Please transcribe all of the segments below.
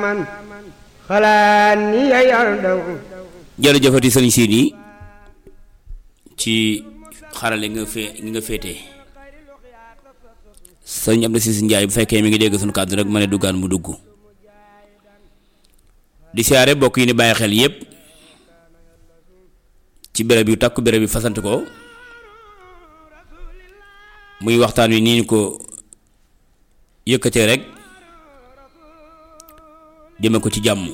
man xalaat ni yayal daw jërëjëfati sëriñ Sidi ci xarale nga fee nga féetee sëriñ Abdou Cissé Ndiaye bu fekkee mi ngi dégg suñu kàddu rek ma ne duggaan mu dugg di siyaare bokk yi ni bàyyi xel yépp ci béréb yu takku béréb yu fasante ko muy waxtaan wi nii ñu ko yëkkatee rek jëme ko ci jàmm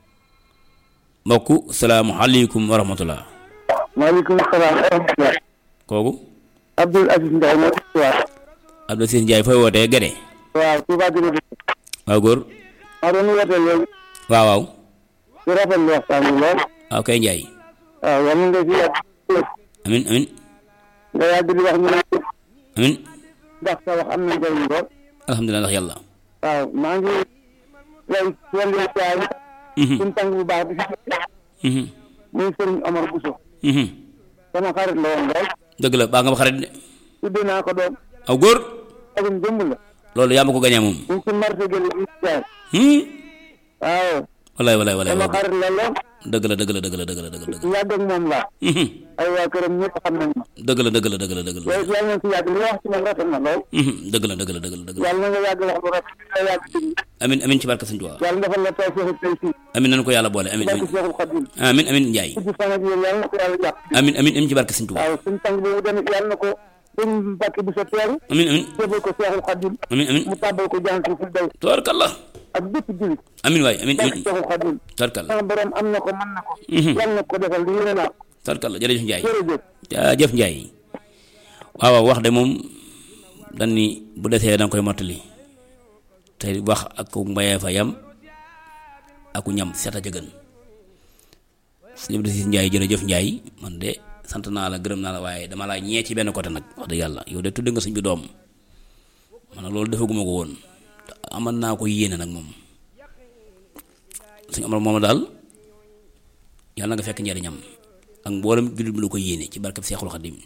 mbokk salaamualeykum wa rahmatullah maaleykum salaam wa rahmatulah. kooku Abdoul Aziz Ndiaye moo tudd waaw. Abdou Cissé Ndiaye fooy wootee Gede waaw Touba Guinée. waaw góor maa doon woote léegi. waaw waaw di rafetlu waxtaan bi lool. waaw kay Ndiaye waaw yal na nga fi yàgg. amin amin nga yàgg di wax ñu ne amin ndax sa wax am na njëriñ lool. alhamdulilah ndax yàlla waaw maa ngi lay wàllu jaay. Mhm, suñu tàng bu baax bi fi mhm, muy Serigne Omar Bousso. mhm. sama xarit la woon lool. dëgg la baa nga ma xarit de tuddee naa ko doom. aw góor agum jëmb la. loolu yaa ma ko gañee moom ñu ngi ci marché gële di jaay. hmm waaw. wallaay wallaay wallaay sama wallaay xarit la lool. dëgg la dëgg la dëgg la dëgg la dëgg la dëgg la yàgg ak moom laa. Mhm, ay waa këram ñëpp xam nañ ma. dëgg la dëgg la dëgg la dëgg la loolu yàlla na ci yàgg li nga wax ci man rafet na lool. Mhm, dëgg la dëgg la dëgg la dëgg la yàlla na nga yàgg wax lu rafet nga yàgg ci amin amin ci barke Sëñ Tuubaa yàlla defal la taw feexu tey si amin nañu ko yàlla boole amin barke amin Seexul Xadim amin amin Njaay gudd fan ak yéen yàlla na ko yàlla jàpp amin amin amin ci barke Sëñ Tuubaa waaw suñu tàng boobu tamit yàlla na ko suñ mbàkk bu sa teeru amin amin jébal ko Seexul Xadim amin amin mu tàbbal ko jant fu daw tabarkalla ak bépp julit amin waay amin barke amin Seexul Xadim tabarkalla sama borom am na ko mën na ko Mhm. yàlla na ko defal li yéene naa ko tabarkalla jërëjëf Njaay jërëjëf jaajëf Njaay waaw waaw wax de moom dañ ni bu desee danga koy mottali te wax ak ku mbayee fa yam aku ñam seeta ca gën sëñ Abdou Cissé Njaay jërëjëf Njaay man de sant naa la gërëm naa la waaye dama laa ñee ci benn côté nag wax dëgg yàlla yow de tudd nga sëñ bi doom man nag loolu defaguma ko woon te amal naa ko yéene nag moom suñu amal moom daal yàlla na nga fekk njariñam ak mboolem jullit bi lu ko yéene ci barkeb Seexul Xadim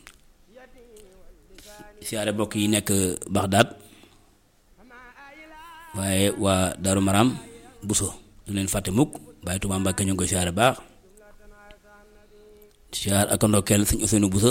siyaare mbokk yi nekk Baxdaad waaye waa Daaru Maram Buso du leen fàtte mukk Baay Tuubaa Mbàkke ñu ngi koy siyaare baax siyaar ak ndokkeel sëñ Ousseynou Buso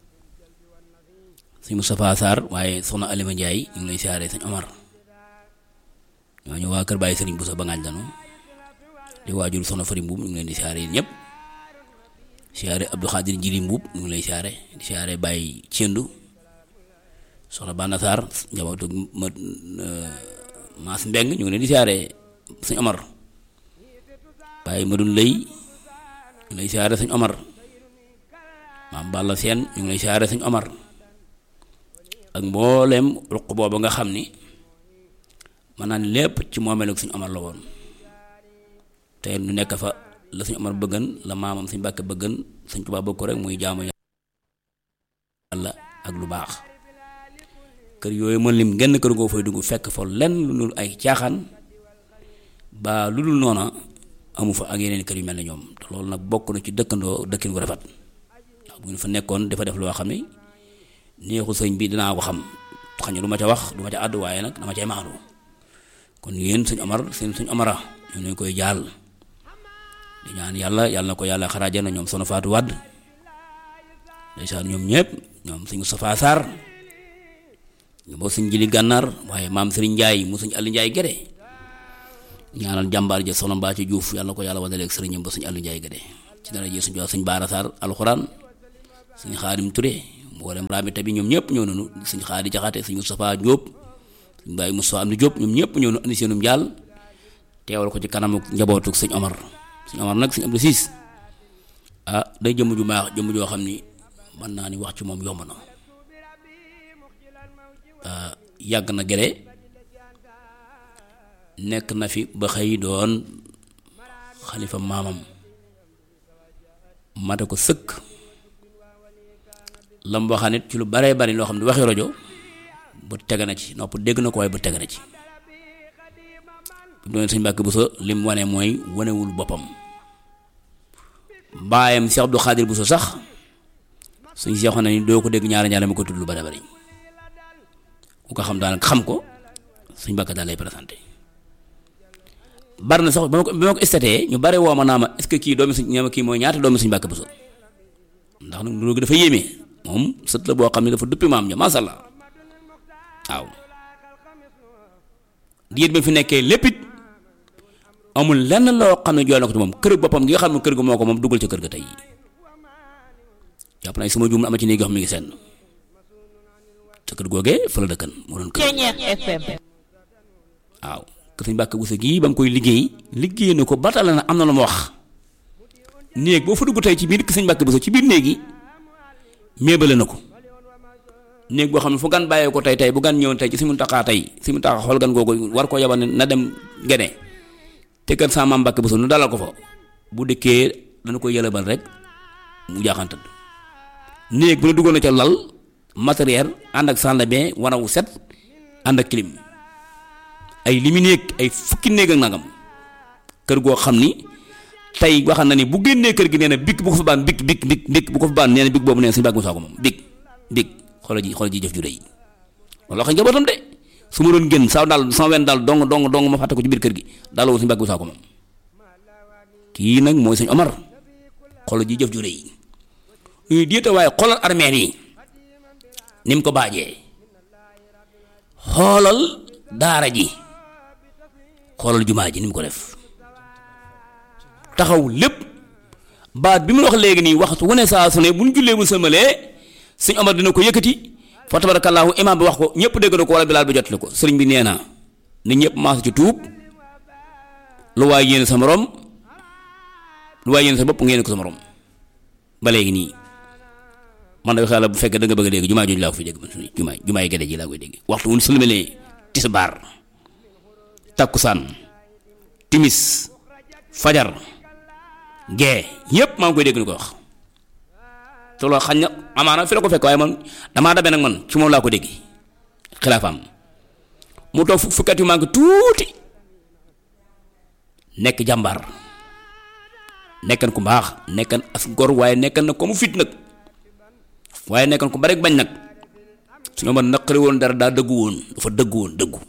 sëñ Moustapha Sarr waaye soxna Alima Njaay ñu ngi lay siyaare sëñ Omar ñooñu waa kër Baay Sëriñ Buso ba ngaañ lanu di waajur soxna Fari Mbuub ñu ngi leen di siyaare yéen ñëpp siyaare Abdou Khadir Jili Mbuub ñu ngi lay siyaare di siyaare Baye Thiendou soxna Banda Sarr njabootu ma Maas Mbeng ñu ngi leen di siyaare sëñ Omar Baye Madun Lay ñu ngi lay siyaare sëñ Omar maam Balla Seen ñu ngi lay siyaare sëñ Omar ak mbooleem ruq booba nga xam ni mën naa ni lépp ci moomeelu sëñ Omar la woon te nu nekk fa la sëñ Omar bëggan la maamam sëñ Mbàkke bëggan sëñ Tuubaa bëgg ko rek muy jaamu yàlla ak lu baax kër yooyu mën lim genn kër goo fay dugg fekk fa lenn lu dul ay caaxaan ba lu dul noona amu fa ak yeneen kër yu mel ne ñoom te loolu nag bokk na ci dëkkandoo dëkkin gu rafet ndax bu ñu fa nekkoon dafa def loo xam ne neexu sëñ bi dinaa ko xam xam ne du ma ca wax du ma ca àddu waaye nag dama cay maandu kon yéen sëñ Omar seen sëñ Omara ñu ngi koy jaal di ñaan yàlla yàlla na ko yàlla xaraaja na ñoom sono faatu wadd ndeysaan ñoom ñëpp ñoom sëñ Moustapha Sarr ñu boo sëñ jili gànnaar waaye maam sëriñ Njaay mu sëñ Aliou Njaay Gédé ñaanal jàmbaar ja soxna Mbacke Diouf yàlla na ko yàlla wadaleeg sëriñam ba sëñ Aliou Njaay Gédé ci dara ji suñ jox sëñ Baara Sarr alxuraan sëñ Xaadim Touré mboolem raamita bi ñoom ñëpp ñëw nañu sëñ Xaadi Jaxate sëñ Moustapha Diop sëñ Baye Moustapha Amdi Diop ñoom ñëpp ñëw na andi seenum jaal teewal ko ci kanamu njabootu sëñ Omar sëñ Omar nag sëñ Abdou Cissé ah day jëmm ju baax jëmm joo xam ni mën naa ni wax ci moom yomb na yàgg na gere nekk na fi ba xëy doon xalifa maamam mate ko sëkk lam waxaan it ci lu baree bari loo xam ne waxi rajo bu tege na ci nopp dégg na ko waaye bu tege na ci bu doon sëñ Mbàkke Buso lim wane mooy wanewul boppam baayam Cheikh Abdou Khadir Buso sax suñ seexoon na ni doo ko dégg ñaari ñaari ma ko tudd lu bari bari ku ko xam daanaka xam ko suñ Mbàkke daal lay présenté bari na sax ba ma ko ba ma ko statee ñu bari woo ma naa ma est ce que kii doomi suñ ñoom kii mooy ñaata doomi suñu Mbàkke Buso ndax nag loolu dafa yéeme moom sët la boo xam ne dafa duppi maam ja masha Allah waaw diir bi fi nekkee lépp it amul lenn loo xam ne jooy na ko ci moom kër boppam gi nga xam ne kër ga moo ko moom dugal ca kër ga tey jàpp naa sama juum ama ci néeg yoo xam ne mi ngi senn ca kër googee fa la dëkkan moo doon kër FM. waaw kër Sëñ Mbàkke Buso gii ba mu koy liggéey liggéey na ko batale na am na lu ma wax néeg boo fa dugg tey ci biir kër Sëñ Mbàkke Buso ci biir néeg yi méebale na ko néeg boo xam ne fu gan bàyyee ko tey tey bu gan ñëwoon tey ci Sëñ Muntaxaa tey Sëñ Muntaxaa xool gan googu war koo yabal ne na dem gene te kër sama maam Mbàkke Buso nu dalal ko fa bu dëkkee dana koy yëlebal rek mu jaaxantad néeg bu ne duggoon na ca lal matériel ànd ak salle de bain wanawu set ànd ak clim ay limi néeg ay fukki néeg ak nangam kër goo xam ni tey waxal na ni bu génnee kër gi nee na bik bu ko fa baan bik bik bik bik bu ko fa baan nee na bik boobu nee na suñu bàgg mu saako moom bik bik xoolal ji xoolal ji jëf ju rëy wala wax njabootam de su ma doon génn saa daal sama wenn daal dong dong dong ma fàtte ko ci biir kër gi daal suñu bàgg mu saako moom kii nag mooy suñu Omar xoolal ji jëf ju rëy ñuy diite waaye xoolal armeel yi ni mu ko baajee xoolal daara ji xoolal jumaa ji ni mu ko def taxaw lépp baat bi mu wax léegi nii waxtu wu ne saa su ne bu ñu jullee bu sëmalee sëñ Omar dina ko yëkkati fa tabarakallahu imaam bi wax ko ñëpp dégg na ko wala bilaal bi jotali ko sëriñ bi nee na ni ñëpp maas ci tuub lu waay yéene sa morom lu waay yéene sa bopp ngeen ko sa morom ba léegi nii man da xala bu fekkee da nga bëgg a dégg jumaa jooju laa ko fi dégg man suñu jumaa jumaa yi gede ji laa koy dégg waxtu wu ñu sëlmalee tisbaar takkusaan timis fajar gee yépp maa ngi koy dégg ni ko wax te loolu xañ na amaana fi la ko fekk waaye man damaa dabe nag man ci moom laa ko dégg xilaafaam mu toog fukkat yu maa ngi tuuti nekk jàmbaar nekkan ku baax nekkan as gor waaye nekkan na ko mu fit nag waaye nekkan ku bari bañ nag suñu ma naqari woon dara daa dëggu woon dafa dëggu woon dëggu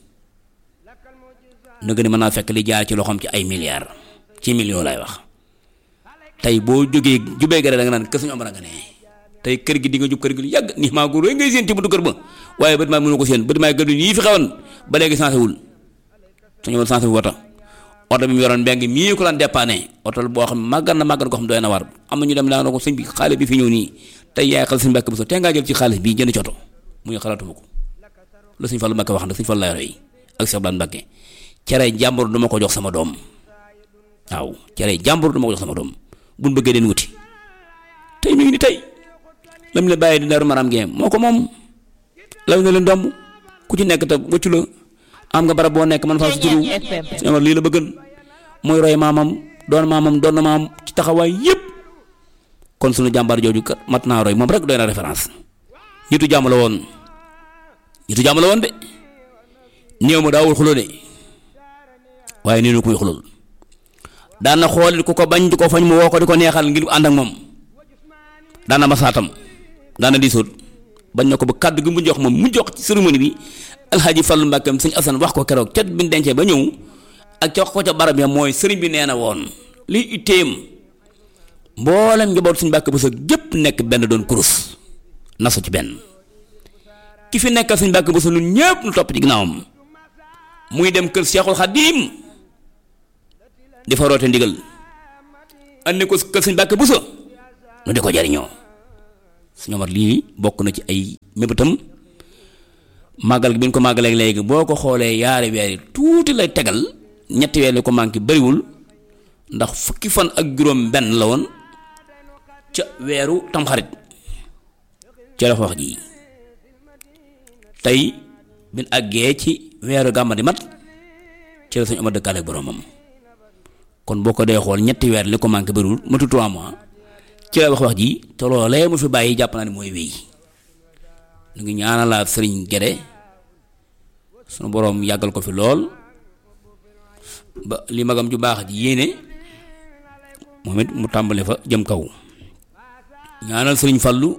nëgë ni mën naa fekk li jaar ci loxoom ci ay milliards ci millions laay wax tey boo jógee jubee gare da nga naan kër suñu Omar nga ne tey kër gi di nga jub kër gi lu yàgg ni maa góor ngay séen ci buntu kër ba waaye bët maa mënu ko séen bët maa gëdu yii fi xewoon ba léegi sensé wul suñu Omar sensé wu wata oto bi mu yoroon mbeng mii ko daan dépanné oto boo xam màggan na màggan ko xam doy na war am na ñu dem laa na ko sëñ bi xaalis bi fi ñëw nii tey yaay xal sëñ Mbàkke Buso tey ngaa jël ci xaalis bii jënd coto mu ñu xalaatuma ko la sëñ Fallu Mbàkke wax nag sëñ Fallu lay roy ak Cheikh Blan Mbàkke cere jàmbur du ma ko jox sama doom waaw cere jàmbur du ma ko jox sama doom buñ bëggee den wuti tey mi ngi ni tey lam la bàyyi di daru maram geem moo ko moom law na leen domb ku ci nekk te wëccu la am nga barab boo nekk man faa suturu suñu Omar lii la bëggan mooy roy maamam doon maamam doon na maam ci taxawaay yépp kon suñu jàmbaar jooju kat mat naa roy moom rek doy na référence ñitu jàmm la woon ñitu jàmm la woon de néew ma daawul xuloo de waaye nii nu kuy xulul daan na xoolit ku ko bañ di ko fañ mu woo ko di ko neexal ngir ànd ak moom daan na masaatam daan na diisoot bañ na ko ba kàddu gi mu jox moom mu jox ci cérémonie bi alxaaji Fallu Mbàkke sëñ Asan wax ko keroog ca bi ñu dencee ba ñëw ak ca wax ko ca barab ya mooy sëriñ bi nee na woon lii itteem mboolem njaboot suñu Mbàkke Buso gépp nekk benn doon kurus nasu ci benn ki fi nekkal suñu Mbàkke Buso ñun ñëpp nu topp ci ginnaawam muy dem kër Seexul Xadiim di fa roote ndigal andi ko kër suñu Mbàkke Buso nu di ko jariñoo suñu Omar lii bokk na ci ay mébétam màggal gi bi ñu ko màggalee léegi boo ko xoolee yaari weer yi tuuti lay tegal ñetti weer li ko manqué bariwul ndax fukki fan ak juróom benn la woon ca weeru tamxarit ca la fa wax ji tey bin àggee ci weeru gàmma di mat ci la suñu Omar dëkkaale boromam kon boo ko dee xool ñetti weer li ko manqué bariwul matu trois mois ci la wax wax ji te loolee mu fi bàyyi jàpp naa ne mooy wéy ñu ngi ñaanalaat sëriñ Gede sunu boroom yàggal ko fi lool ba li magam ju baax ji yéene moom it mu tàmbale fa jëm kaw ñaanal sëriñ Fallu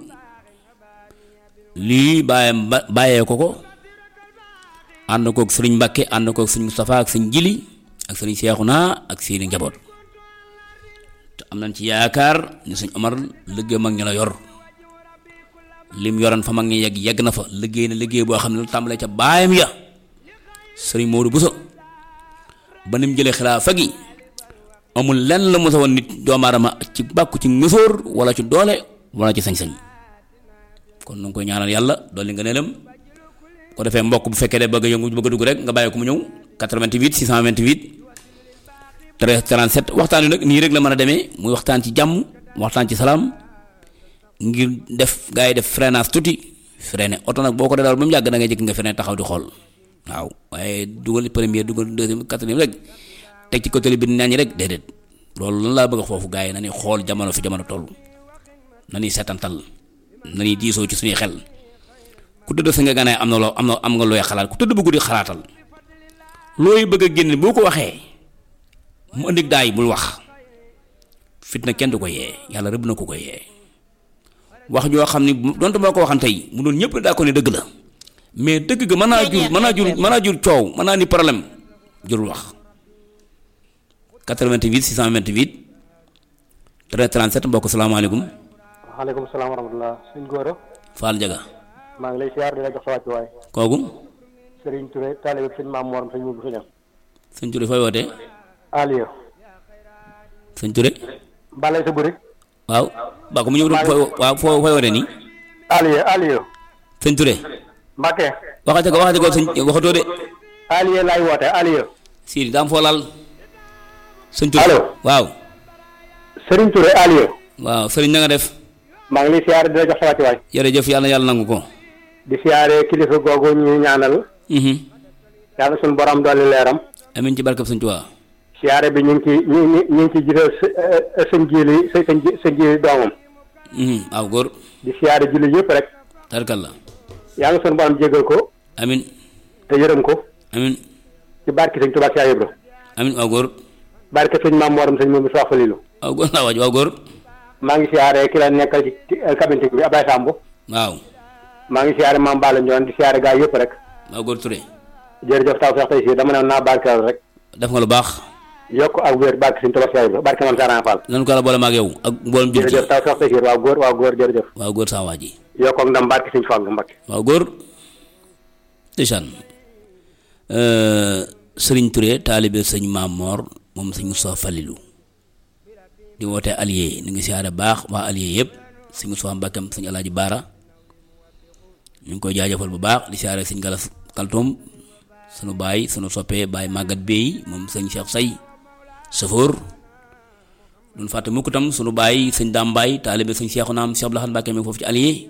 lii bàyyam ba bàyyee ko ko ànd kook sëriñ Mbàkke ànd kook sëriñ Moustapha ak sëriñ Jili ak sëriñ Seexuna ak seeni njaboot te am nañ ci yaakaar ni sëñ Omar liggéey mag ñi la yor lim yoran fa mag ñi yegg yegg na fa liggéey na liggéey boo xam ne lu tàmbalee ca baayam ya sëriñ Modou Bousso ba nim jëlee xilaafa gi amul lenn la mos a woon nit doomu aadama ci bàkku ci mësoor wala ci doole wala ci sañ-sañ kon nu ngi koy ñaanal yàlla dolli nga neelam ko defee mbokk bu fekkee de bëgg a yëngu bëgg a dugg rek nga bàyyi ko mu ñëw 88 628 13 37 waxtaan wi nag nii rek la mën a demee muy waxtaan ci jàmm waxtaan ci salaam ngir def gaa yi def freinage tuuti freiné oto nag boo ko daal ba mu yàgg da ngay jëkk nga freiné taxaw di xool waaw waaye dugal première dugal deuxième quatrième rek teg ci côté bi nañ rek déedéet loolu lan laa bëgg a foofu gaa yi na ni xool jamono fi jamono toll na ni setantal na ni diisoo ci suñuy xel ku tëdd sa nga ganaay am na loo am na am nga looy xalaat ku tëdd bu guddi xalaatal looy bëgg a génn boo ko waxee mu indi daay bul wax fitna kenn du ko yee yàlla rëbb na ko ko yee wax joo xam ni donte moo ko waxan tey mu doon ñëpp daa ko ne dëgg la mais dëgg ga mën naa jur mën naa jur mën naa jur coow mën naa ni problème jurul wax 88 628 13 37 mbokk salaamaaleykum waaleykum salaam wa rahmatulah suñ góor Fall Jaga maa ngi lay siyaar di la jox sa wàccuwaay kooku Serigne Touré taalibe sëñ Maam Moram sëñ Mubu Sëñam sëñ Touré fooy wootee Aliou sëñ Touré balay sa burik waaw ba ko mu ñëw fooy waaw foo fooy wootee nii Aliou Aliou sëñ Touré Mbacke waxate ko waxate ko sëñ waxatoo de Aliou laay woote Aliou Sidi daam foo laal sëñ Touré Allo. waaw Serigne Touré Aliou waaw sëriñ na nga def maa ngi lay siyaar di la jox sa wàccuwaay jërëjëf yàlla na yàlla nangu ko di siyaare kilifa googu ñu ñaanal mhm yàlla suñu borom dolli leeram amin ci barkab sëñ Tuubaa siyaare bi ñu ngi ci ñu ngi ñu ngi ci jiital sa sëñ jiili sa sëñ ji sëñ jiili doomam mhm waaw góor di siyaare julli yëpp rek tarkal la yàlla suñu borom jégal ko amin te yërëm ko amin ci barki sëñ Tuubaa Cheikh Ibra amin waaw góor barke sëñ Maam Moram sëñ Mubu Soxna Falilu waaw góor laa waaj waaw góor maa ngi siyaare ki la nekkal ci ci cabine bi Ablaye Samb waaw maa ngi siyaare Maam Balla Ndione di siyaare gaa yëpp rek waaw góor Touré jërëjëf taw feex tey si dama ne naa barkeel rek def nga lu baax yokk ak wér barke sëñ Tuubaa Cheikh Ibra barke Maam Saran Fall nan ko la boole maag yow ak mboolem jur gi jërëjëf taw feex tey si waaw góor waaw góor jërëjëf waaw góor saa waa ji yokk ak ndam barke sëñ Fall Mbakke waaw góor ndeysaan sëriñ Touré taalibe sëñ Maam Moor moom sëñ Moustapha Falilou di wootee allié ni ngi siyaare baax waa allié yëpp sëñ Moustapha Mbàkkam sëñ Alaaji Baara ñu ngi koy jaajëfal bu baax di siyaare sëñ Galas Kaltoom sunu baay sunu soppee baay màggat beey moom sëñ Cheikh Say Safoor duñ fàtte mukk tam sunu baay sëñ Daam Baay taalibe sëñ Cheikhu naam Cheikh Abdou Lahad Mbàkke mi foofu ci allié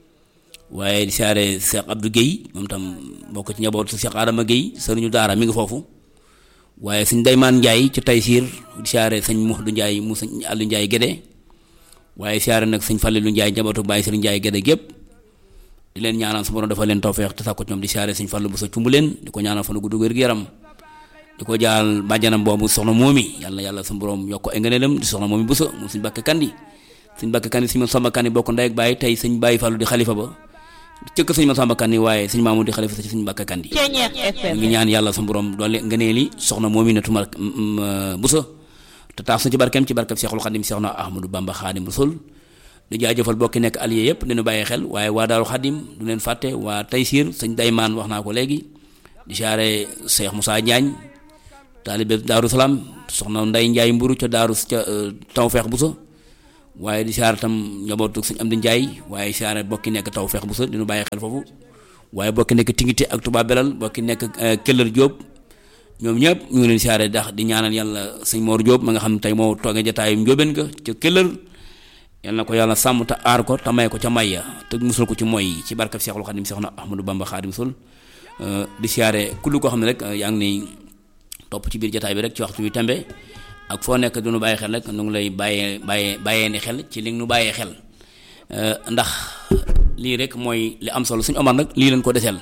waaye di siyaare Cheikh Abdou Guèye moom tam bokk ci njabootu Cheikh Adama Guèye sëriñu daara mi ngi foofu waaye sëñ Daymaan Njaay ci Taysiir di siyaare sëñ Muxdu Njaay mu sëñ Àllu Njaay Gédé waaye siyaare nag sëñ Falilu Njaay njabootu Baay Sëriñ Njaay Gédé gépp di leen ñaanal su borom dafa leen tawfeex te sàkku ci ñoom di siyaare sëñ Fallu bu sa cumb leen di ko ñaanal fan gudd wér gu yaram di ko jaal bàjjanam boobu soxna moomi yàlla na yàlla su borom yokk ko ay ngëneelam di soxna moomi bu sa moom sëñ Bàkke Kandi sëñ Bàkke Kandi sëñ Masamba Kandi bokk ndey ak baay tey sëñ Baay Fallu di xalifa ba cëkk sëñ Masamba Kandi waaye sëñ Maamu di xalifa ci sëñ Bàkke Kandi ñu ngi ñaan yàlla su borom doole ngëneeli soxna moomi na tumal bu sa te tax su ci barkeem ci barkeem Seexul Xadim Seexna Ahmadu Bamba Xaadim Rasul di jaajëfal bokki nekk allié yëpp dinu bàyyi xel waaye waa Daaru Xadim du leen fàtte waa Taysiir sëñ Daymaan wax naa ko léegi di siyaare Cheikh Moussa Diagne taalibe Daaru Salaam soxna Nday Njaay mburu ca Daaru ca Tawfeex bu sa waaye di siyaare tam njabootu sëñ Amdi Njaay waaye siyaare bokki nekk Tawfeex bu sa dinu bàyyi xel foofu waaye bokki nekk Tingité ak Touba Belal bokki nekk Këllër Jóob ñoom ñëpp ñu ngi leen siyaare ndax di ñaanal yàlla sëñ Mor Jóob ma nga xam ne tey moo toogee jataayu njóobeen ga ca Këllër yal na ko yàlla sàmm te aar ko te may ko ca may ya te musul ko ci mooy ci barkab Seexul Xadim Seexna Ahmadou Bamba Xaadim Rasul di siyaare kullu koo xam ne rek yaa ngi ni topp ci biir jataay bi rek ci waxtu wi tembe ak foo nekk du nu bàyyi xel rek nu ngi lay bàyyee bàyyee bàyyee ni xel ci li nu bàyyee xel ndax lii rek mooy li am solo suñu Omar nag lii leen ko deseel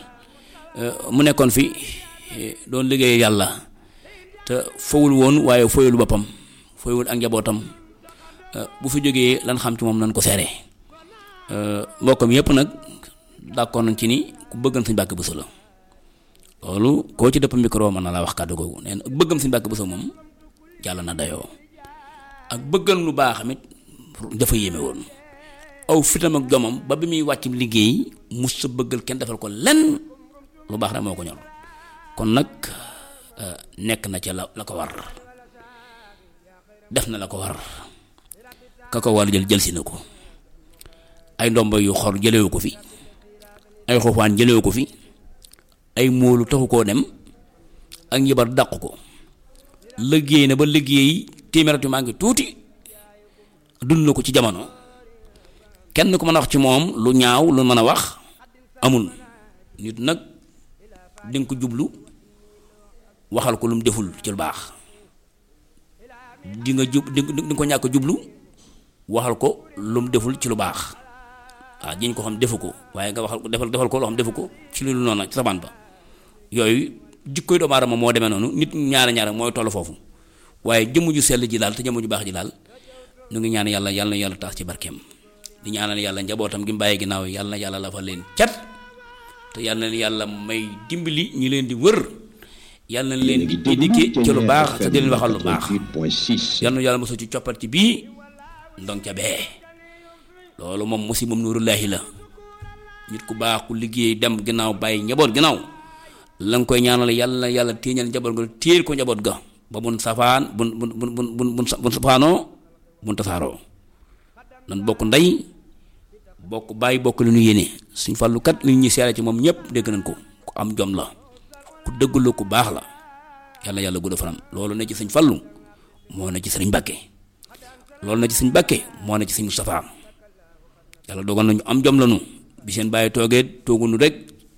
mu nekkoon fi doon liggéey yàlla te fowul woon waaye foyul boppam foyul ak njabootam bu fi jógee lan xam ci moom nañ ko seere mbokkam yëpp nag d'accord nañ ci ni ku bëggan Sëñ Mbàkke Buso la loolu koo ci dëpp micro mën na laa wax kàddu googu nee na ak bëggam Sëñ Mbàkke Buso moom jàll na dayoo ak bëggam lu baax amit dafa yéeme woon aw fitam ak jomam ba bi muy wàcc liggéey mus sa bëggal kenn defal ko lenn lu baax rek moo ko ñor kon nag nekk na ca la la ko war def na la ko war ka ko war jël jël si na ko ay ndomba yu xor jëlewu ko fi ay xofaan jëlewu ko fi ay móolu taxu koo dem ak njibar dàq ko liggéey na ba liggéey téeméerati maa ngi tuuti dund na ko ci jamono kenn ku mën a wax ci moom lu ñaaw lu mën a wax amul nit nag di nga ko jublu waxal ko lu mu deful ci lu baax di nga jub di nga ko ñàkk jublu waxal ko lu mu deful ci lu baax waaw jiñ ko xam defu ko waaye nga waxal ko defal defal ko loo xam defu ko ci lu noonu ci sabaan ba yooyu jikkoy doomu aadama moo demee noonu nit ñaara ñaara mooy toll foofu waaye jëmm ju sell ji daal te jëmm ju baax ji daal ñu ngi ñaan yàlla yàlla na yàlla taas ci barkeem di ñaanal yàlla njabootam gi mu bàyyi ginnaaw yàlla na yàlla la fa leen cat te yàlla na yàlla may dimbali ñi leen di wër yàlla na leen di dikkee ci lu baax te di leen waxal lu baax yàlla na yàlla mosul ci coppat ci bii ndong ca bee loolu moom musibam nuurullaahi la nit ku baax ku liggéey dem ginnaaw bàyyi njaboot ginnaaw la nga koy ñaanal yàlla na yàlla téeñal njaboot ga téel ko njaboot ga ba bun safaan bun bun bun bun bun bun safaanoo bun tasaaroo nan bokk ndey bokk bàyyi bokk lu ñu yéene suñ fàllu kat li ñuy seere ci moom ñëpp dégg nañ ko ku am jom la ku dëgg la ku baax la yàlla yàlla gudd fanam loolu ne ci suñ fàllu moo ne ci sëriñ Mbàkke loolu ne ci suñ Mbàkke moo ne ci suñ Mustafaa yàlla dogal nañu am jom lañu bi seen bàyyi toogee toogunu rek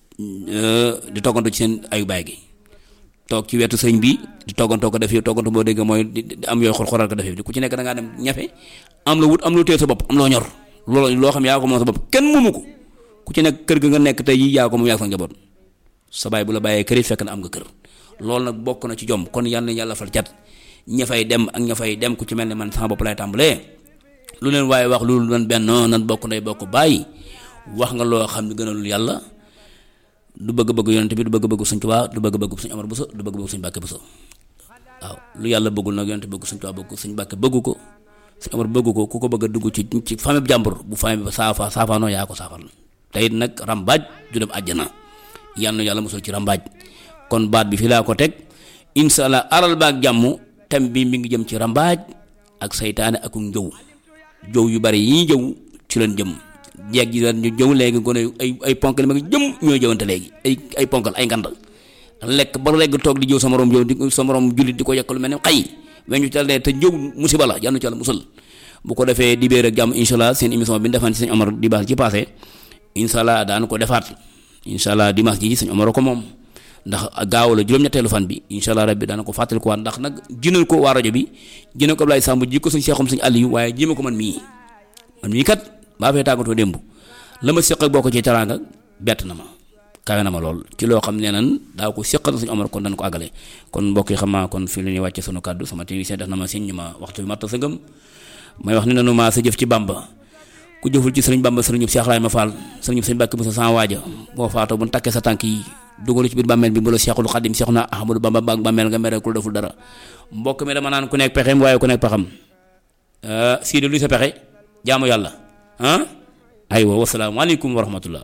di toggantu ci seen ayu baay gi toog ci wetu sëñ bi di toggantoo ko def yi toggantu boo dégg mooy di am yooyu xor xoral ko def yi ku ci nekk da ngaa dem ñafe am la wut am lu téye sa bopp am loo ñor loolu loo xam yaa ko moom sa bopp kenn moomu ko ku ci nekk kër ga nga nekk tey yi yaa ko moom yaa ko sa njaboot sa baay bu la bàyyee kër it fekk na am nga kër loolu nag bokk na ci jom kon yal na yàlla fal cat ña fay dem ak ña fay dem ku ci mel ne man sama bopp lay tàmbalee lu leen waaye wax loolu nan benn nan bokk ndey bokk bàyyi wax nga loo xam ne gënalul yàlla du bëgg-bëgg yonent bi du bëgg-bëgg suñ Tuubaa du bëgg-bëgg suñ Amar Buso du bëgg-bëgg suñ Mbàkke Buso waaw lu yàlla bëggul nag yonent bëgg suñ Tuubaa bëgg suñ Mbàkke bëggu ko suñ Amar bëggu ko ku ko bëgg a dugg ci ci famille jàmbur bu famille ba saafa saafaanoo yaa ko saafal te it nag rambaaj du dem àjjana yal na yàlla mosul ci rambaaj kon baat bi fii laa ko teg insha allah aral baag jàmm tem bi mi ngi jëm ci rambaaj ak saytaane ak njëw jëw yu bari yi jëw ci leen jëm jeeg ji daan ñu jëw léegi gone ay ay ponkal ma ngi jëm ñooy jëwante léegi ay ay ponkal ay ngand lekk ba legg toog di jëw sa morom jëw di sa morom jullit di ko yekk lu mel ne xay weñu tal ne te jëw musiba la yàlla ci yàlla musal bu ko defee dibéer ak jàmm insha allah seen émission bi ñu defaan ci sëñ Omar di baax ci passé insha allah daan ko defaat insha allah dimanche ji sëñ Omar ko moom ndax gaaw la juróom-ñetteelu fan bi insha allah rabbi daana ko fàttali ko waat ndax nag jinal ko waa rajo bi jinal ko Ablaye Samb ji ko suñ seexum suñ àll yi waaye jima ko man mii man mii kat baa fee tàggatoo démb la ma séq ak boo ko ci teraanga bett na ma kawe na ma lool ci loo xam ne nan daa ko séqal suñu Omar kon dañ ko àggale kon mbokk yi xam naa kon fii la ñuy wàcce sunu kàddu sama technicien def na ma siñ ñu ma waxtu bi matta sa ngëm may wax ne nanu maa sa jëf ci Bamba ku jëful ci sëriñ Bamba sëriñub Cheikh Ibrahima Fall sëriñub sëñ Mbàkke bu sa sans waaja boo faatoo bu takkee sa tànk yi dugalu ci biir bàmmeel bi bu la Cheikhul Xadim Cheikh na Ahmadou Bamba baag bàmmeel nga mere ku deful dara mbokk mi dama naan ku nekk pexeem waaye ku nekk pexam sii de luy sa pexe jaamu yàlla ah aywa wasalaamaaleykum wa rahmatullah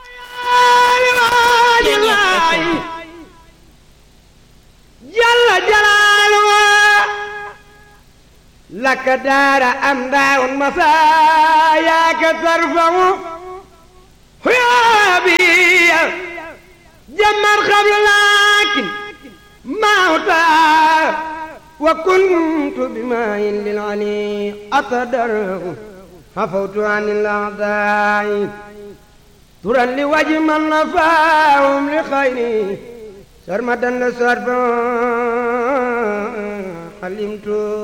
jalla jalaaluhu laka daara am daawun masaayaaka tarfamu huyaabiya jamman qabla laakin mawta wa kuntu bimaa'in lil ali atadaru عفوت عن الأعداء ترى لوجه من نفاهم لخيري سرمدا لسرفا حلمت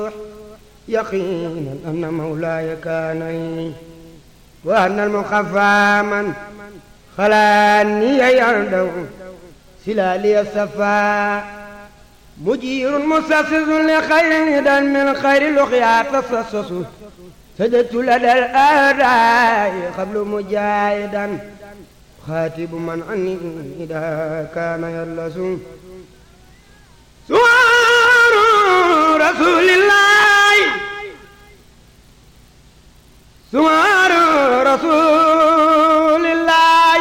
يقينا أن مولاي كان وأن المخفى من خلاني يردو سلالي الصفا مجير مسسس لخير هدى من خير لقيا تصصص سجدت لدى الآداء قبل مجاهدا خاتب من عني إذا كان يلس سوار رسول الله سوار رسول الله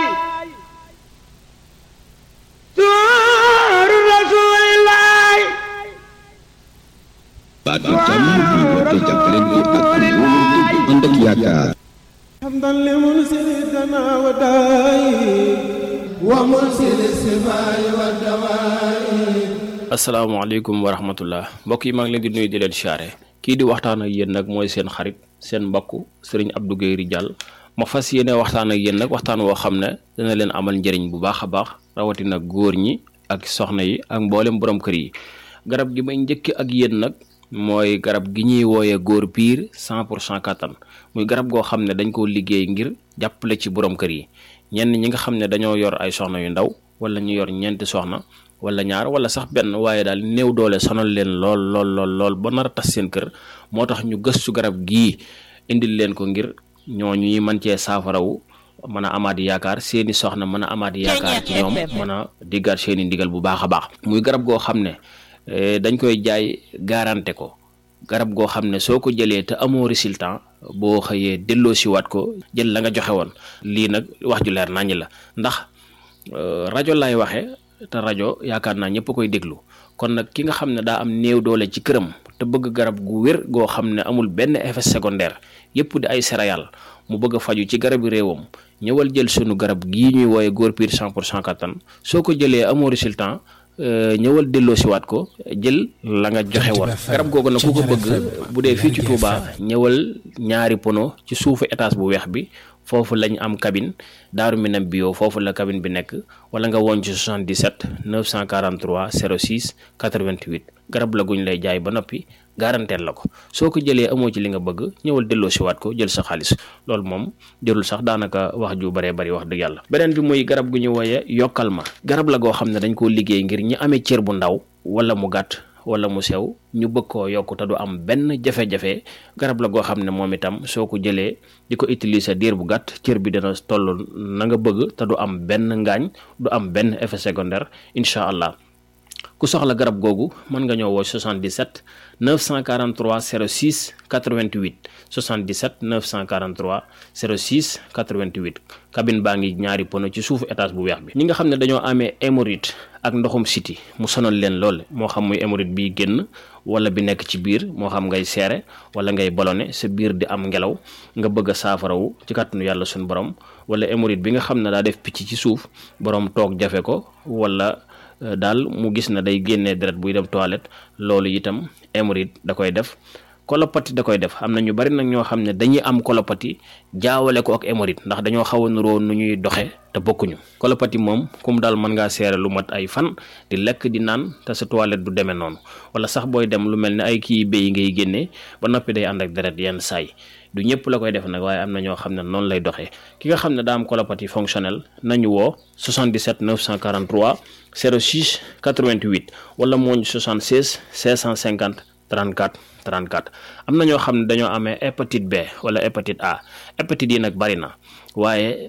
سوار رسول الله baatu jàmm bi woote jàppalante ak wóolu bu ànd ak yaakaar حمدا لمنزلنا وداي ومنزل السماء والدواء asalaamaaleykum wa rahmatullah mbokk yi maa ngi leen di nuyu di leen siyaare kii di waxtaan ak yéen nag mooy seen xarit seen mbokk sëriñ Abdou Guèye Ridial ma fas yéene waxtaan ak yéen nag waxtaan woo xam ne dana leen amal njëriñ bu baax a baax rawatina góor ñi ak soxna yi ak mboolem borom kër yi garab gi may njëkk ak yéen nag mooy garab gi ñuy wooyee góor piir cent pour cent kattan muy garab goo xam ne dañ koo liggéey ngir jàppale ci borom kër yi ñenn ñi nga xam ne dañoo yor ay soxna yu ndaw wala ñu yor ñeenti soxna wala ñaar wala sax benn waaye daal néew doole sonal leen lool lool lool lool ba nar a tas seen kër moo tax ñu gëstu garab gii indil leen ko ngir ñooñu ñuy mën cee saafarawu mën a amaat yaakaar seeni soxna mën a amaat yaakaar ci ñoom mën a diggaat seeni ndigal bu baax a baax muy garab goo xam ne eh, dañ koy jaay garanté ko garab goo xam ne soo ko jëlee te amoo résultat boo xëyee delloo siwaat ko jël la nga joxe woon lii nag wax ju leer naññ la ndax euh, rajo lay waxe te rajo yaakaar naa ñëpp koy déglu kon nag ki nga xam ne daa am néew doole ci këram te bëgg garab gu wér goo xam ne amul benn effet secondaire yëpp di ay céréales mu bëgg a faju ci garabi réewam ñëwal jël sunu garab gii ñuy wooye góor piir 100 pour cent kattan soo ko jëlee amoo résultat euh, ñëwal delloo siwaat ko jël la nga joxe woon garab googu nag ku ko bëgg bu dee fii ci Touba ñëwal ñaari pono ci suufu étage bu weex bi foofu lañ am cabine daaru minam bio foofu la cabine bi nekk wala nga woon ci 77 943 06 88 garab la guñ lay jaay ba noppi garanteel la ko soo ko jëlee amoo ci li nga bëgg ñëwal delloo siwaat ko jël sa xaalis loolu moom jërul sax daanaka wax ju baree bari wax dëgg yàlla beneen bi muy garab gu ñu wooye yokkal ma garab la goo xam ne dañ koo liggéey ngir ñi amee cër bu ndaw wala mu gàtt wala mu sew ñu bëgg koo yokk te du am benn jafe-jafe garab la goo xam ne moom itam soo ko jëlee di ko utiliser diir bu gàtt cër bi dana toll na nga bëgg te du am benn ngaañ du am benn effet secondaire incha allah ku soxla garab googu mën nga ñëw woo 77 943 06 88 77 943 06 88 cabine baa ngi ñaari pono ci suufu étage bu weex bi ñi nga xam ne dañoo amee hémorroïde ak ndoxum siti mu sonal leen lool moo xam muy hémorroïde biy génn wala bi nekk ci biir moo xam ngay seere wala ngay ballonné sa biir di am ngelaw nga bëgg a saafarawu ci kàttanu yàlla suñu borom wala hémorroïde bi nga xam ne daa def picc ci suuf borom toog jafe ko wala daal mu gis na day génnee deret buy dem toilette loolu itam hémorroïde da koy def kolopati da koy def am na ñu bari nag ñoo xam ne dañuy am kolopati jaawale ko ak hémorroïde ndax dañoo xaw a nuroo nu ñuy doxe te bokkuñu kolopati moom kum daal mën ngaa seere lu mat ay fan di lekk di naan te sa toilette du demee noonu wala sax booy dem lu mel ne ay kii béy ngay génnee ba noppi day ànd ak deret yenn saay du ñëpp la koy def nag waaye am na ñoo xam ne noonu lay doxee ki nga xam ne daa am colopathie fonctionnelle nañu woo 77 943 06 88 wala mooñ 76 650 34 34 am na ñoo xam ne dañoo amee hépatite B wala hépatite A hépatite yi nag bari na waaye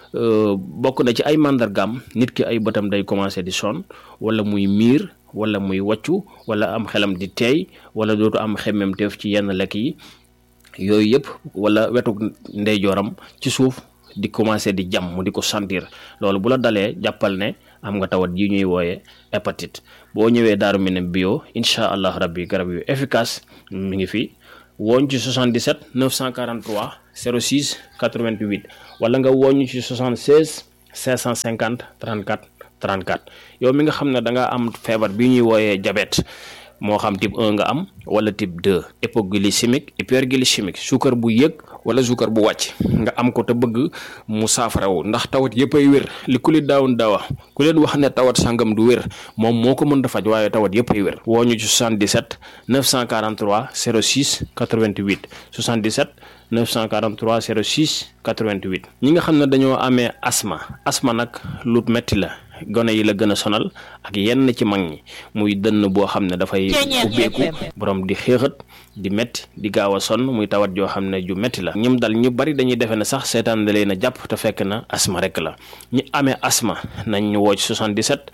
bokk na ci ay màndargaam nit ki ay bëtam day commencé di sonn wala muy miir wala muy wàccu wala am xelam di teey wala dootu am xemmem teef ci yenn lekk yi yooyu yëpp wala wetu ndeyjooram ci suuf di commencé di jam mu di ko sentir loolu bu la dalee jàppal ne am nga tawat yi ñuy wooye hépatite boo ñëwee daaru Minam bio incha allah rabbi garab yu efficace mi ngi fi wooñ ci 77 943 06 88 wala nga wooñ ci 76 550 34 34 yow mi nga xam ne da nga am feebar bi ñuy wooyee diabète moo xam type 1 nga am wala type 2 hypoglycémique hyperglycémique suukar bu yëg wala suukar bu wàcc nga am ko te bëgg mu saafarawu ndax tawat yëpp ay wér li ku li daawun daawa ku leen wax ne tawat sangam du wér moom moo ko mën da faj waaye tawat yëpp ay wér woo ñu ci 77 943 06 88 77 943 06 88 ñi nga xam ne dañoo amee asma asma nag lu metti la gone yi la gën a sonal ak yenn ci mag ñi muy dënn boo xam ne dafay ubbeeku borom di xéexat di metti di gaaw a sonn muy tawat joo xam ne ju metti la ñim dal ñu bari dañuy defe ne sax seetaan da leen a jàpp te fekk na asma rek la ñi amee asma nañ ñu woo ci 77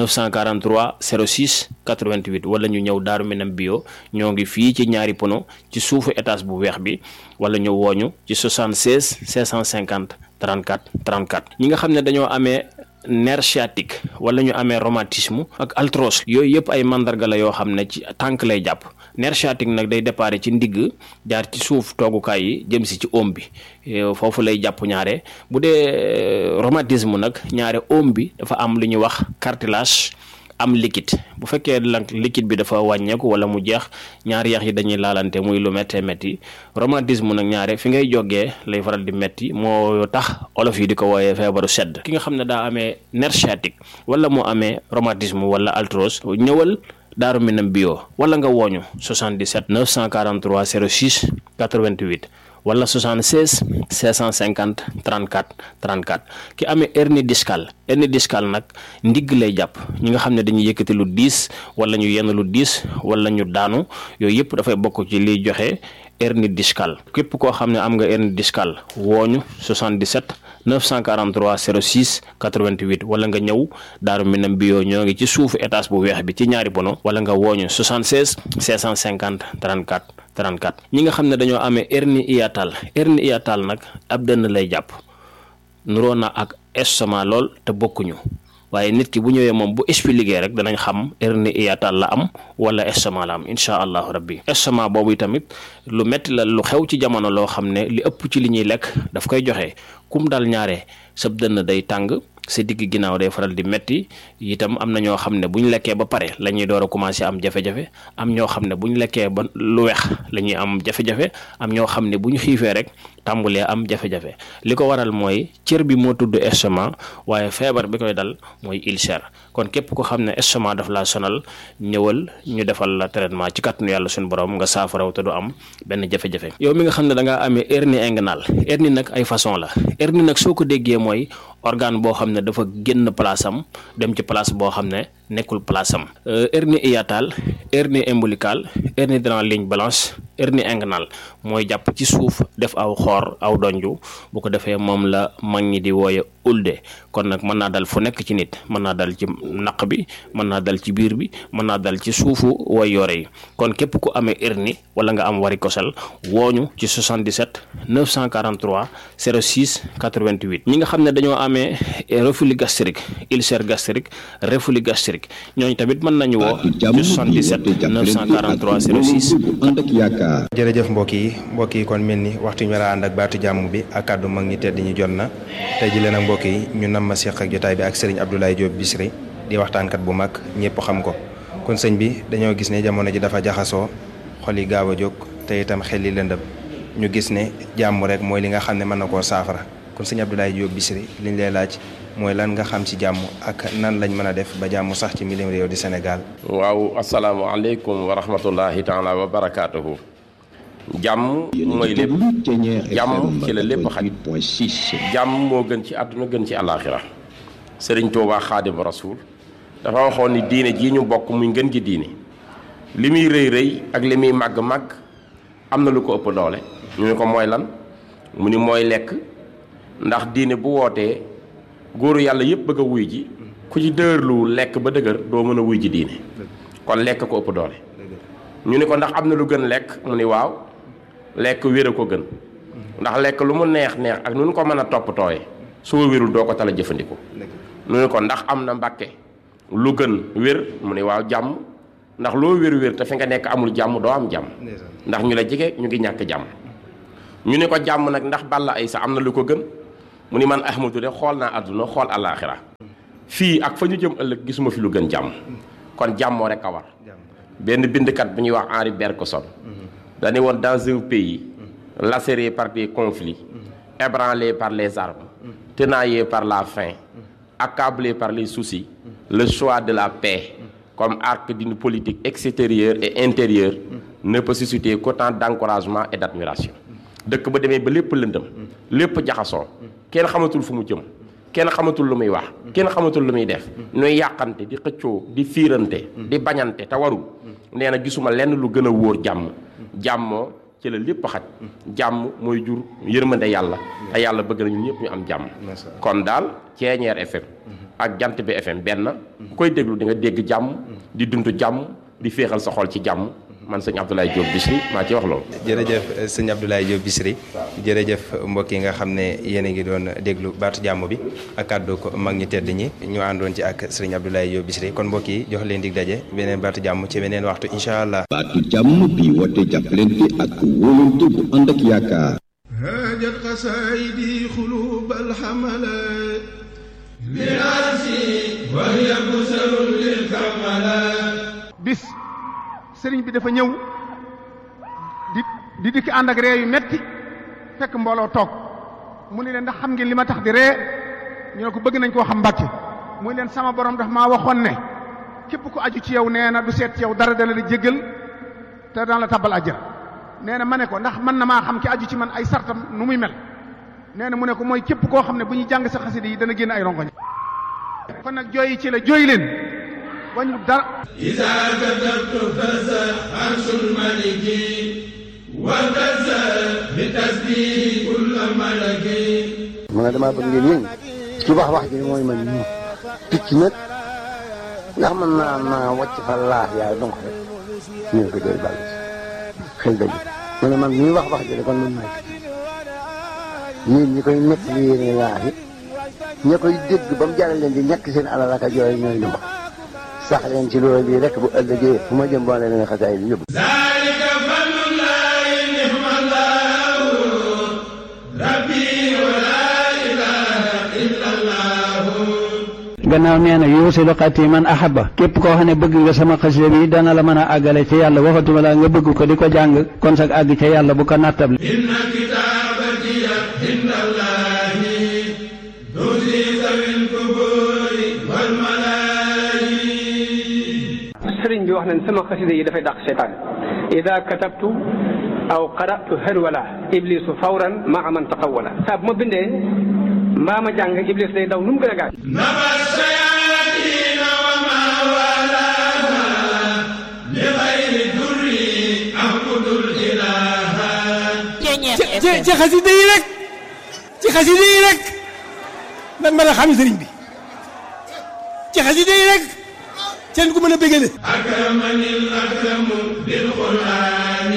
943 06 88 wala ñu ñëw daaru minam bio ñoo ngi fii ci ñaari pono ci suufu étage bu weex bi wala ñu wooñu ci 76 650 34 34 ñi nga xam ne dañoo amee nerf sciatique wala ñu amee rhumatisme ak arthrose yooyu yëpp ay mandarga la yoo xam ne ci tànk lay jàpp nerf sciatique nag day déparé ci ndigg jaar ci suuf toogukaay yi jëm si ci oom bi foofu lay jàpp ñaare bu dee rhumatisme nag ñaare oom bi dafa am lu ñuy wax cartilage am liquide bu fekkee lank liquide bi dafa wàññeeku wala mu jeex ñaari yax yi dañuy laalante muy lu méttee métti rhumatisme nag ñaare fi ngay jógee lay faral di métti moo tax olof yi di ko wooyee feebaru sedd ki nga xam ne daa amee nerf sciatique wala mu amee rhumatisme wala arthrose ñëwal Daaru Minam bio wala nga wooñu 77 943 06 88 wala 76 650 34 34 ki amee hernie discale hernie discale nag ndigg lay jàpp ñi nga xam ne dañuy yëkkati lu diis wala ñu yenn lu diis wala ñu daanu yooyu yëpp dafay bokk ci liy joxe hernie discale képp koo xam ne am nga hernie discale wooñu 77 943 06 88 wala nga ñëw Daaru Minam bio ñoo ngi ci suufu étage bu weex bi ci ñaari bono wala nga wooñu 76 650 34 34 ñi nga xam ne dañoo amee hernie hiatale hernie hiatale nag ab dënn lay jàpp nuroo na ak estomac lool te bokkuñu waaye nit ki bu ñëwee moom bu expliqué rek danañ xam hernie hiatale la am wala estomac la am incha allahu rabbi estomac boobu tamit lu metti la lu xew ci jamono loo xam ne li ëpp ci li ñuy lekk daf koy joxe kum dal ñaare sab dënn day tàng sa digg ginnaaw day faral di metti itam am na ñoo xam ne bu ñu lekkee ba pare la ñuy door a commencé am jafe-jafe am ñoo xam ne bu ñu lekkee ba lu weex la ñuy am jafe-jafe am ñoo xam ne bu ñu xiifee rek tàmbulee am jafe-jafe li ko waral mooy cër bi moo tudd estomac waaye feebar bi koy dal mooy ulcère kon képp ko xam ne estomac daf laa sonal ñëwal ñu defal la traitement ci kàttanu yàlla suñu borom nga saafaraw te du am benn jafe-jafe yow mi nga xam ne da ngaa amee hernie inguinale hernie nag ay façon la hernie nag soo ko déggee mooy organe boo xam ne dafa génn place am dem ci place boo xam ne nekkul place am hernie hiatale hernie ombilicale hernie dans la ligne blanche hernie inguinale mooy jàpp ci suuf def aw xoor aw donju bu ko defee moom la mag ñi di wooye ulde kon nag mën naa dal fu nekk ci nit mën naa dal ci naq bi mën naa dal ci biir bi mën naa dal ci suufu way yore yi kon képp ku amee hernie wala nga am varicocèle wooñu ci 77 943 06 88 ñi nga xam ne dañoo amee reflux gastrique ulcère gastrique reflux gastrique ñooñu tamit mën nañu woo ci 77 943 06 ànd ak yaakaar jërëjëf mbokk yi mbokk yi kon mel ni waxtu ñu war a ànd ak baatu jàmm bi ak kàddu mag ñi tedd ñu jot na tey ji leen ak mbokk yi ñu nam ma seq ak jotaay bi ak sëriñ Abdoulaye Diop Bichri di waxtaankat bu mag ñëpp xam ko kon sëñ bi dañoo gis ne jamono ji dafa jaxasoo xol yi gaaw a jóg te itam xel yi lëndëm ñu gis ne jàmm rek mooy li nga xam ne mën na koo saafara kon sëñ Abdoulaye Diop Bichri liñ lay laaj mooy lan nga xam ci jàmm ak nan lañ mën a def ba jàmm sax ci milim réew di Sénégal waaw asalaamaaleykum wa rahmatullahi taala wa barakaatuhu jàmm mooy lépp jàmm ci la lépp xaj jàmm moo gën ci àdduna gën ci àllaaxira sëriñ Tuubaa xaadim rasuul dafa waxoon ni diine jii ñu bokk muy ngën gi diine li muy rëy rëy ak li muy màgg màgg am na lu ko ëpp doole ñu ne ko mooy lan mu ni mooy lekk ndax diine bu wootee góoru yàlla yëpp bëgg a wuy ji ku ci dëgërlu lekk ba dëgër doo mën a wuy ji diine kon lekk ko ëpp doole ñu ni ko ndax am na lu gën lekk mu ni waaw lekk wér a ko gën ndax lekk lu mu neex neex ak nu ñu ko mën a toppatooye soo wérul doo ko tala jëfandikoo ñu ni ko ndax am na mbàkke lu gën wér mu ni waaw jàmm ndax loo wér wér te fi nga nekk amul jàmm doo am jàmm ndax ñu la jege ñu ngi ñàkk jàmm ñu ni ko jàmm nag ndax balla ay sa am na lu ko gën mu ni man ahmadu de xool naa àdduna xool alaaxira fii ak fa ñu jëm ëllëg gisuma fi lu gën jàmm kon jàmmoo rek a war benn bindkat bu ñuy wax Henri Bergson dañu woon dans un pays lacéré par des conflits ébranlé par les armes tenaillé par la faim accablé par les soucis le choix de la paix comme arc d'une politique extérieure et intérieure ne peut susciter qu'autant d'encouragement et d'admiration dëkk ba demee ba lépp lëndëm lépp jaxasoo kenn xamatul fu mu jëm kenn xamatul lu muy wax kenn xamatul lu muy def nuy yàqante di xëccoo di fiirante di bañante te warul nee na gisuma lenn lu gën a wóor jàmm jàmmoo ci la lépp xaj jàmm mooy jur yërmande yàlla te yàlla bëgg na ñun ñëpp ñu am jàmm kon daal Ceeñeer FM ak Jant bi FM benn ku koy déglu di nga dégg jàmm di dund jàmm di féexal sa xol ci jàmm man sëñ Abdoulaye Diop Bichri maa ci wax loolu. jërëjëf sëñ Abdoulaye Diop Bichri jërëjëf mbokk yi nga xam ne yéen a ngi doon déglu baatu jàmm bi ak kàddu ko mag ñi tedd ñi ñu àndoon ci ak sëriñ Abdoulaye Diop Bichri kon mbokk yi jox leen dig daje beneen baatu jàmm ci beneen waxtu incha allah. baatu jàmm bi woote jàppalante ak wóolante bu ànd ak yaakaar. هاجت قصائدي قلوب الحملات لراسي وهي بسر للكملات bis sëriñ bi dafa ñëw di di dikki ànd ak ree yu metti fekk mbooloo toog mu ne leen ndax xam ngeen li ma tax di ree ñu ne ko bëgg nañ koo xam mbàkke mu ne leen sama borom daf maa waxoon ne képp ku aju ci yow nee na du seet ci yow dara dana la jéggal te daan la tabbal àjjana nee na ma ne ko ndax mën na maa xam ki aju ci man ay sartam nu muy mel nee na mu ne ko mooy képp koo xam ne bu ñuy jàng sa xasida yi dana génn ay rongoñ kon nag jooyi ci la jooy leen wañu dara إذا كتبت فزع عرش الملك وفزع بتسبيح كل ملك ma ne damaa bëgg ngeen yëngu ci wax wax ji mooy man ñu picc nag ndax mën naa naa wàcc fa laax yaay donc rek ñu ne ko jooy bàll xel dëgg mu ne man ñuy wax wax ji kon man maay picc yéen ñi koy nekk li yéene laax yi ña koy dégg ba mu jaral leen di ñàkk seen alal ak a jooy ñooy lu ma sax leen ci loolu bii rek bu ëllëgee fu ma jëm boole leen xasaay bi yóbbu ذلك فضل الله نعم الله ربي ولا إله إلا الله gannaaw nee na yuusilu xati man ahaba képp koo xam ne bëgg nga sama xasida bi dana la mën a àggale ci yàlla waxatuma la nga bëgg ko di ko jàng kon sag àgg ca yàlla bu ko nattable إن كتابتي عند الله تزي ذوي القبور والملائكة sëriñ bi wax nañ sama xasida yi dafay dàq seytaan ida katabtu aw qaratu harwala iblisu fawran maa man taqawala saa bu ma bindee mbaa ma jàng iblis day daw nu mu gën a gaaw نبى الشياطين وما والاها لغير الدر أعبد الإله ci ci xasida yi rek ci xasida yi rek lan mën a xam sëriñ bi ci xasida yi rek seen ku mën a bégale أكرمني الأكرم بالقرآن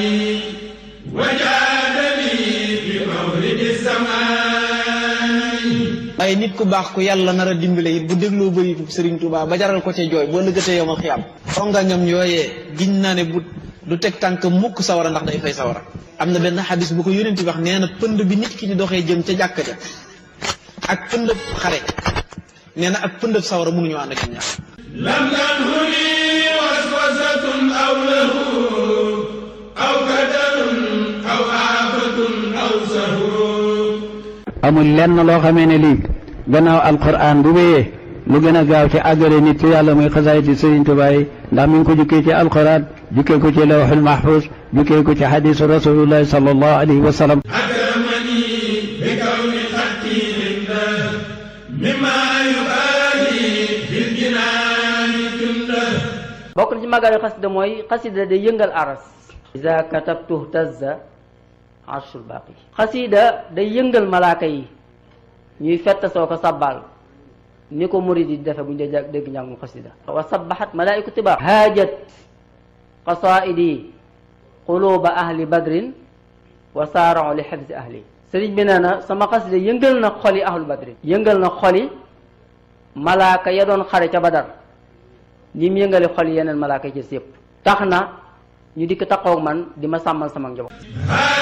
وجادني بمولد الزمان waaye nit ku baax ku yàlla nar a dimbale it bu dégloo bëritu Sëriñ Tuubaa ba jaral ko ca jooy boo lëggatee yow ma xiyam xongangam yooyee giñ naa ne bu du teg tànk mukk sawara ndax day fay sawara am na benn xadis bu ko yónent wax nee na pënd bi nit ki di doxee jëm ca jàkka ja ak pëndëb xare nee na ak pëndëb sawara mënuñoo ànd ak ñaar لم تنهني وسوسة أو له أو كدر أو آفة أو سهو amul lenn loo xamee ne lii gannaaw alquran bu wéyee lu gën a gaaw ci àggale nit ci yàlla muy xasaayiti Sëriñ Tuubaa yi ndax mi ngi ko jukkee ci alquran jukkee ko ci lawxul mahfuz jukkee ko ci xadisu rasulullahi sallallahu alayhi wa sallam أكرمني بكون خطي عنده مما يبالي في الجنان جنده bokk na ci màggal xasida mooy xasida day yëngal aras iza katabtu tazza arshul baqi xasida day yëngal malaaka yi ñuy fett soo ko sabbal ni ko murid yi defe bu ñu dee dégg njàngum xasida wa sabbahat malaaiku tiba haajat qasaidi quluba ahli badrin wa saarau li xifzi ahli sëriñ bi nee na sama xasida yëngal na xoli ahlu badrin yëngal na xoli malaaka ya doon xare ca badar ñi mu yëngale xol yeneen malaaka yi ci yëpp tax na ñu dikk taxaw man di ma sàmmal sama njaboot